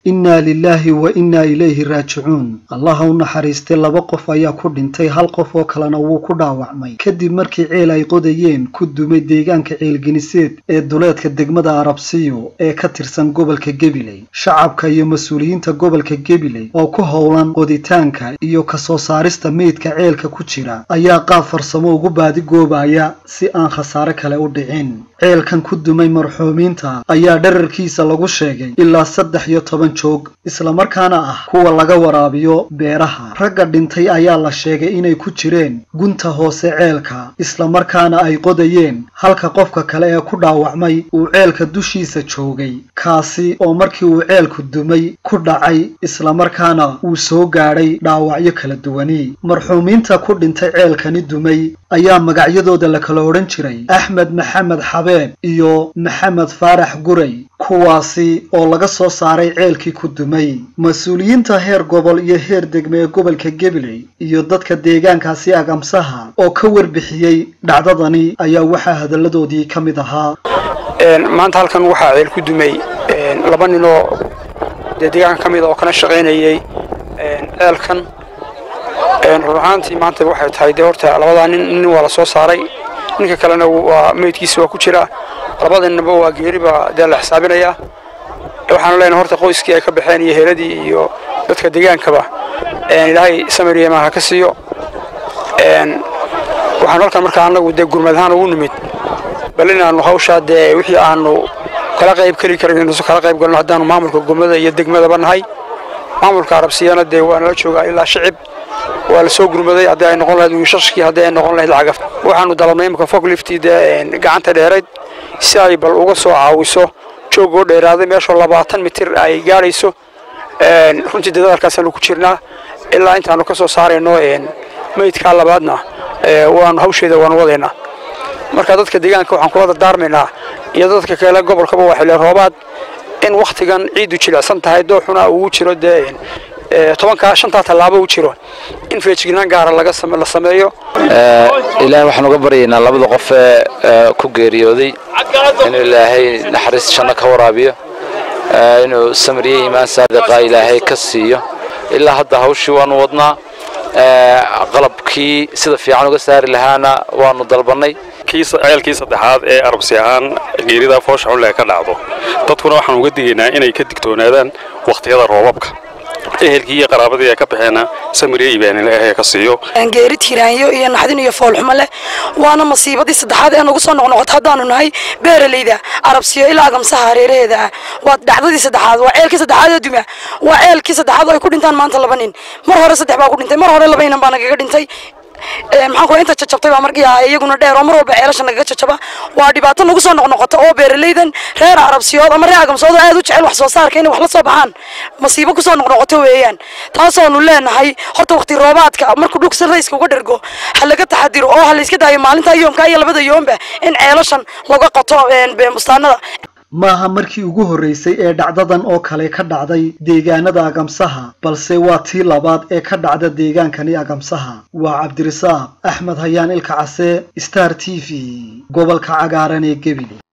innaa lilaahi wa innaa ilayhi raajicuun allaha u naxariistay laba qof ayaa ku dhintay hal qof oo kalena wuu ku dhaawacmay kadib markii ceel ay qodayeen ku dumay deegaanka ceelgeniseed ee duleedka degmada arabsiyo ee ka tirsan gobolka gebiley shacabka iyo mas-uuliyiinta gobolka gebiley oo ku howlan qoditaanka iyo kasoo saarista meydka ceelka ku jira ayaa qaab farsamo ugu baadigoobaya si aan khasaare kale u dhicin ceelkan ku dumay marxuumiinta ayaa dherarkiisa lagu sheegay ilaa saddex iyo toban joog islamarkaana ah kuwa laga waraabiyo beeraha ragga dhintay ayaa la sheegay inay ku jireen gunta hoose ceelka islamarkaana ay qodayeen halka qofka kale ee ku dhaawacmay uu ceelka dushiisa joogay kaasi oo markii uu ceelku dumay ku dhacay islamarkaana uu soo gaadhay dhaawacyo kala duwani marxuumiinta ku dhintay ceelkani dumay ayaa magacyadooda la kala odhan jiray axmed maxamed xabeeb iyo maxamed faarax guray kuwaasi oo laga soo saaray ceelkii ku dumay mas-uuliyiinta heer gobol iyo heer degme ee gobolka gebiley iyo dadka deegaankaasi agamsaha oo ka warbixiyey dhacdadani ayaa waxaa hadalladoodii ka mid ahaa maanta halkan waxaa ceel ku dumay laba nin oo dee deegaanka ka mid a oo kana shaqaynayay ceelkan run ahaantii maanta waxay tahay dee horta labadaa nin nin waa la soo saaray ninka kalena waa meydkiisa waa ku jira labada ninba waa geeriba dee la xisaabinayaa waxaanu leenahay horta qoyskii ay ka baxeen iyo heeladii iyo dadka deegaankaba ilaahay samariyema ha ka siiyo waxaanu halkan markaa annagu dee gurmad ahaan ugu nimid bal inaannu hawshaa dee wixii aanu kala qayb keli karin inuusan kala qayb galno haddaanu maamulka gurmada iyo degmadaba nahay maamulka arabsiyana dee waa nala joogaa ilaa shicib waa la soo gurmaday haddii ay noqon lahayd wiishashkii haddii ay noqon lahayd lacagaf waxaanu dalabnay imika fogliftii dee gacanta dheerayd si ay bal uga soo caawiso joogoo dheeraaday meeshoo labaatan mitir ay gaadhayso runtii dadaalkaasaanu ku jirnaa ilaa intaanu ka soo saarayno meydkaa labaadna waanu hawsheeda waanu wadaynaa marka dadka deegaanka waxaan kula dardaarmaynaa iyo dadka kale gobolkaba waa xilli roobaad in wakhtigan ciiddu jilicsan tahay dooxuna uu jiro dee tobankaa shantaa tallaabo u jiro in feejignaan gaara laga la sameeyo ilaahay waxaan uga baryaynaa labada qof ee ku geeriyooday inuu ilaahay naxariis janno ka waraabiyo inuu samriye iimaan saadiqa ilaahay ka siiyo ilaa hadda hawshii waanu wadnaa qalabkii sida fiican uga saari lahaana waanu dalbannay ceelkii saddexaad ee arabsi ahaan geerida foosha xunle ka dhacdo dadkuna waxaan uga digaynaa inay ka digtoonaadaan wakhtiyada roobabka ehelkii iyo qaraabadii ay ka baxeena samiriye ibaanilaahay ka siiyo geeri tiiraanyo iyo naxdin iyo foolxumo leh waana masiibadii saddexaad ee nagu soo noqnoqota haddaanu nahay beeralayda arabsiyo ilaa agamsaha hareeraheeda ah waa dhacdadii saddexaad waa ceelkii saddexaad ee duma waa ceelkii saddexaad oo ay ku dhintaan maanta laba nin mar hore saddex baa ku dhintay mar hore laba inan baa nagaga dhintay maxaan ku inta jajabtay baa markii iyaguna dheer oo mar walba ceelasha nagaga jajaba waa dhibaato nagu soo noqnoqota oo beeralaydan reer arabsiyood ama reer agamsood aad u jecel wax soo saarka inay wax la soo baxaan masiibo kusoo noqnoqoto weeyaan taasoonu leenahay horta waqti roobaadka markuu dhulka rayska uga dhergo ha laga taxadiro oo ha layska daayo maalinta yoomka iyo labada yoomba in ceelashan laga qoto bustaanada maaha markii ugu horraysay ee dhacdadan oo kale ka dhacday deegaanada agamsaha balse waa tii labaad ee ka dhacda deegaankani agamsaha waa cabdirisaaq axmed hayaan ilka case star t v gobolka cagaaran ee gebile